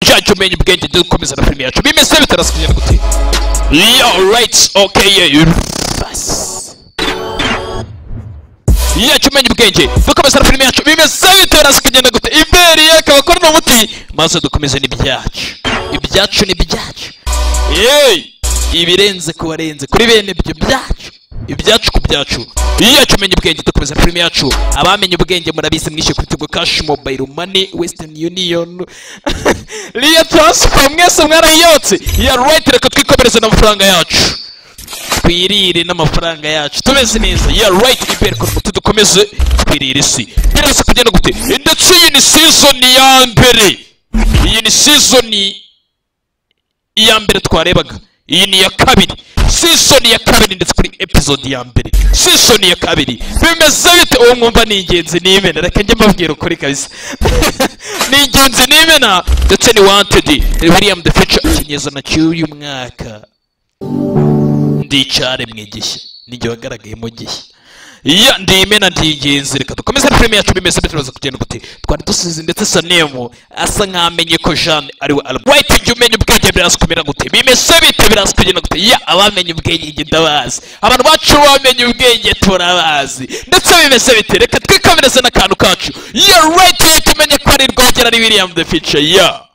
kumenya ubwenge dukomeza na filime yacu bimeze bitarasubira gute yo right okay yeah yacu umenya ubwenge dukomeza na filime yacu bimeze bitarazi kugenda gute imbere akaba akora n'umuti maze dukomeze n'ibyacu ibyacu ni ibyacu yeee ibirenze ku barenze kuri bene ibyo byacu ibyacu ku byacu iyacu umenya ubwenge dukomeza filime yacu abamenye ubwenge murabizi mwishyuye kuri tigo kashi mobayiro mani wesitani yuniyoni riya taransifa mwese mwarayiyotse ya rayiti reka twikomereze n'amafaranga yacu twirire n'amafaranga yacu tumeze neza ya rayiti ibere ku muti dukomeze twirire isi birasa kugenda gute ndetse iyi ni sizoni ya mbere iyi ni sizoni iya mbere twarebaga iyi ni iya kabiri sisoni ya kabiri ndetse kuri episodi ya mbere sisoni ya kabiri bimeze bite uwo mwumva ni ingenzi n'imena reka njye mbabwira ukuri kabisa ni ingenzi n'imena ndetse ni wantedi william the future ikinyezana cy'uyu mwaka ndicare mu igishya nijye wagaragayemo gishya ya ndi imena ndi ingenzi reka dukomeze na filime yacu bimeze bitaraza kugenda gute twari dusize ndetse sanemu asa nk'amenye ko jeanne ari we albert white jya umenya ubwenge biraza kumera gute bimeze bite biraza kugenda gute ya abamenye ubwenge njye ndabazi abantu bacu bamenye ubwenge turabazi ndetse bimeze bite reka twikomereze n'akantu kacu ya right ye tumenye ko ari rwogera ari william the future ya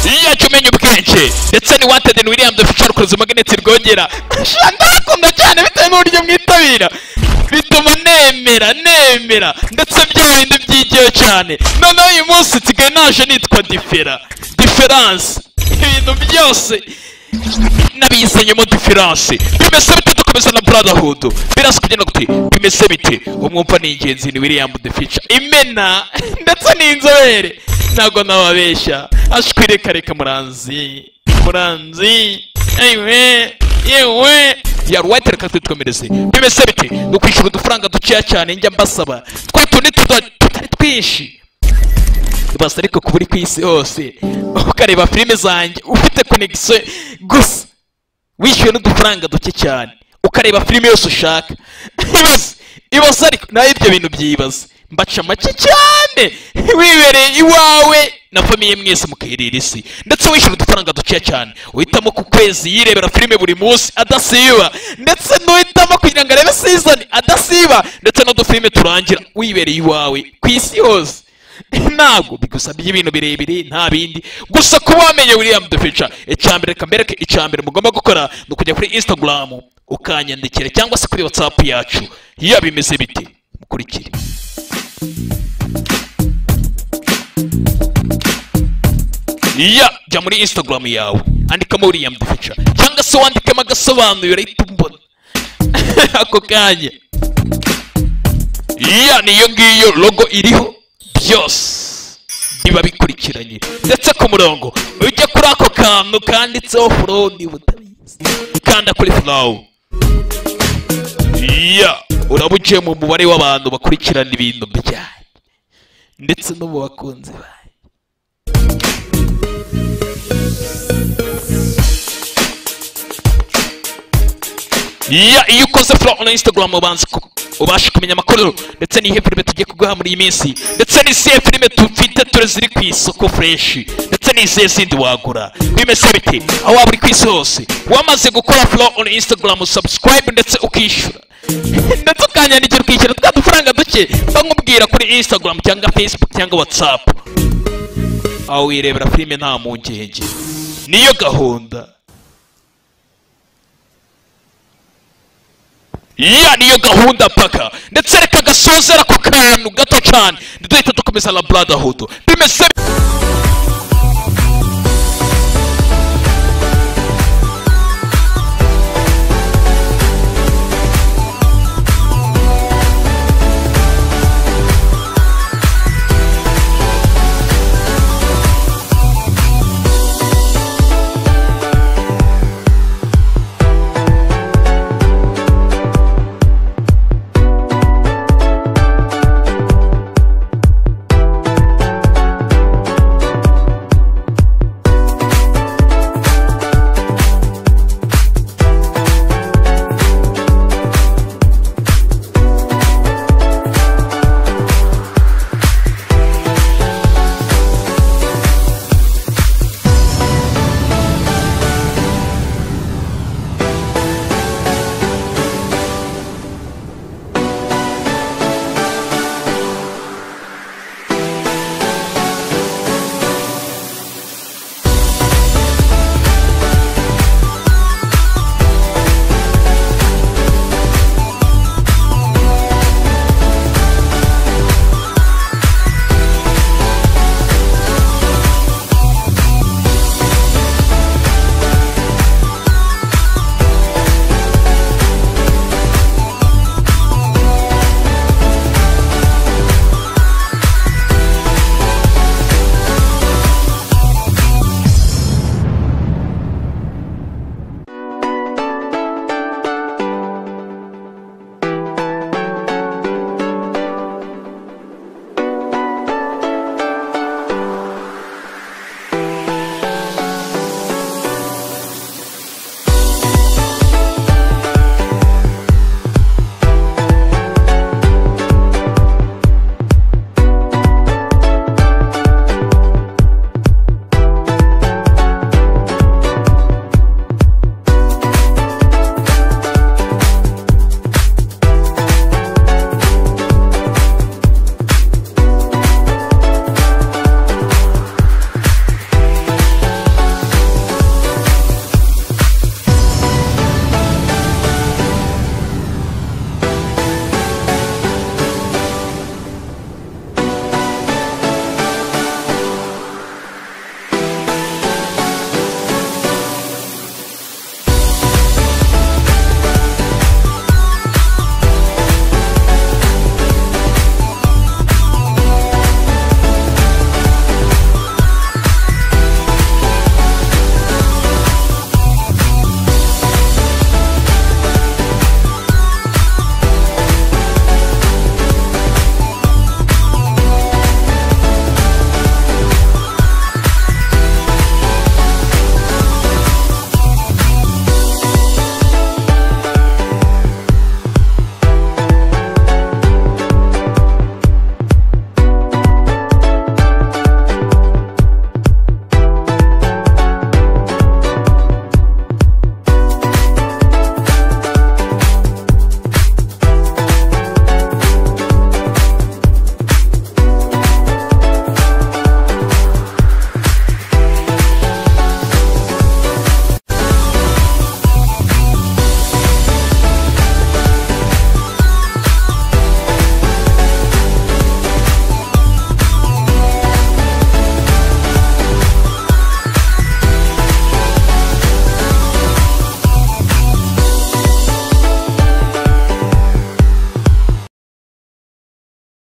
iyo umenye ubwenge ndetse ni wanted in william the future kuruza magneti rwogera ndakunda cyane bitewe n'uburyo mwitabira bituma nemera nemera ndetse bya bindi byigiwe cyane noneho uyu munsi nsigaye naje nitwa difera diferanse ibintu byose nabizanyemo diferanse bimeze bite dukomeza na brotherhood birasa kugenda gute bimeze bite umwumva ni ingenzi ni william the future imena ndetse n'inzobere ntabwo nababeshya ashwireka reka muranzi muranzi ewe yewe yaruwayite reka twitwomereze bimeze bite ni ukwishyura udufaranga dukeya cyane njya mbasaba twe tundi tutari twinshi basa ariko kuba uri ku isi hose ukareba filime zanjye ufite konegisiyo gusa wishyuwe n'udufaranga duke cyane ukareba filime yose ushaka ibaza ariko nawe ibyo bintu byibaza mbaca make cyane wibereye iwawe na famiye mwese mukayirira isi ndetse wishyura udufaranga dukeya cyane uhitamo ku kwezi yirebera filime buri munsi adasiba ndetse n'uhitamo kugira ngo arebe sizoni adasiba ndetse n'udufilime turangira wibereye iwawe ku isi hose ntabwo bigusabye ibintu birebire nta bindi gusa kuba wamenye william dufica icyambere reka mbereke icyambere mugomba gukora ni ukujya kuri instagram ukanyandikira cyangwa se kuri whatsapp yacu iyo bimeze bite mukurikire ya jya muri instagram yawe andikamo william dufica cyangwa se wandikemo agasobanuro urahita umbona ako kanya ya niyo ngiyo logo iriho byose biba bikurikiranye ndetse ku murongo ujya kuri ako kantu kanditseho forodi butabizi ukanda kuri furawu ya uraba ugiye mu mubare w'abantu bakurikirana ibintu byanyu ndetse no mu bakunzi banyu iya iyo ukoze folo na instagram ubanza ubasha kumenya amakuru ndetse n'ihe filime tugiye kuguha muri iyi minsi ndetse n'izihe filime dufite ture ziri ku isoko fureshi ndetse n'izihe zindi wagura bimeze bite aho waba uri ku isi hose wamaze gukora folo on instagram subscribe ndetse ukishyura ndetse ukanyandikira ukishyura twa dufaranga duke bakubwira kuri instagram cyangwa facebook cyangwa whatsapp aho wirebera filime nta mpungenge niyo gahunda iya niyo gahunda paka ndetse reka gasozera ku kantu gato cyane duhita dukomeza na brotherhood bimeze